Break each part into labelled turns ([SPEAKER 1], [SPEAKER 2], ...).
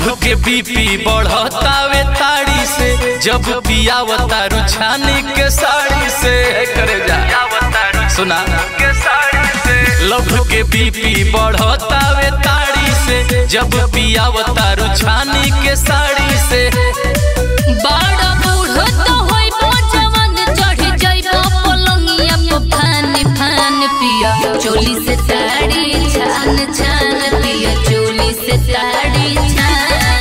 [SPEAKER 1] love के BP बढ़तावे ताड़ी से जब पियावता रुछानी के साड़ी से करे जा सुना के साड़ी से लभ के बीपी बढ़तावे ताड़ी से जब पियावता रुछानी के साड़ी से
[SPEAKER 2] बड़ा बूढ़ तो होइबो जवान चढ़ जाइबो पलंगिया पे फान फान पिया चोली से साड़ी छान छान पिया चोली से साड़ी छान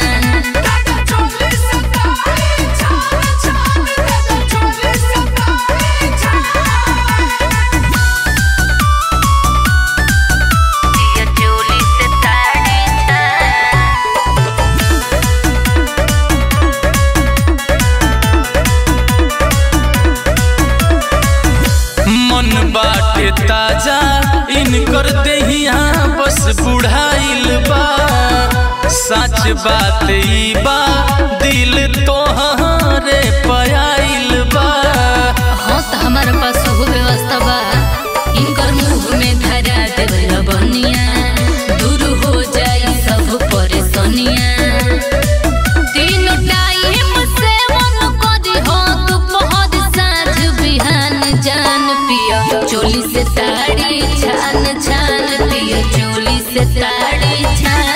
[SPEAKER 2] पिया चोली से साड़ी छान
[SPEAKER 1] मन बाटे ताजा इनकर देहिया बस बुढ़ाइल बा सच बात ई बा दिल तोहरे पयाइल बा
[SPEAKER 2] हाँ तो हमारे पास हो व्यवस्था बा इनकर मुंह में धरा देवल बनिया दूर हो जाई सब परेशानिया तीनों टाइम से मन करी हो दोपहर साँझ बिहान जान पिया चोली से साड़ी छान छान पिया चोली से साड़ी छान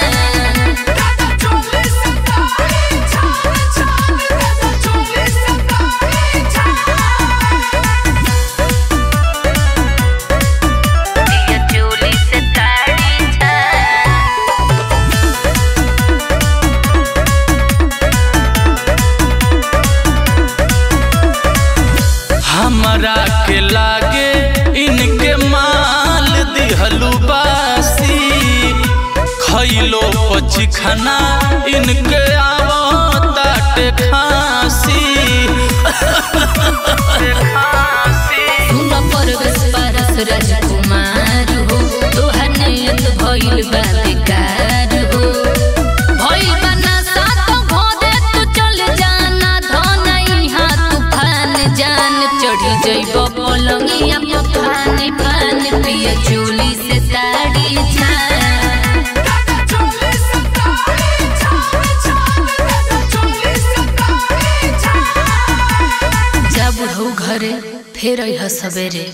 [SPEAKER 2] पिया चोली से साड़ी छान
[SPEAKER 1] हमरा के लागे इनके माल दिहलू बासी खैलो पचिखना इनके आवताटे खांसी
[SPEAKER 2] सुन परवेश पारस राजकुमार हो तोहर नियत भइल बा बेकार हो भइल बा नशा तो भोरे तू चल जाना धन इहाँ तूफान जान चढ़ी जइब पलंगिया पे फान फान पिया चोली से साड़ी छान जब हो घरे फेर अइह सवेरे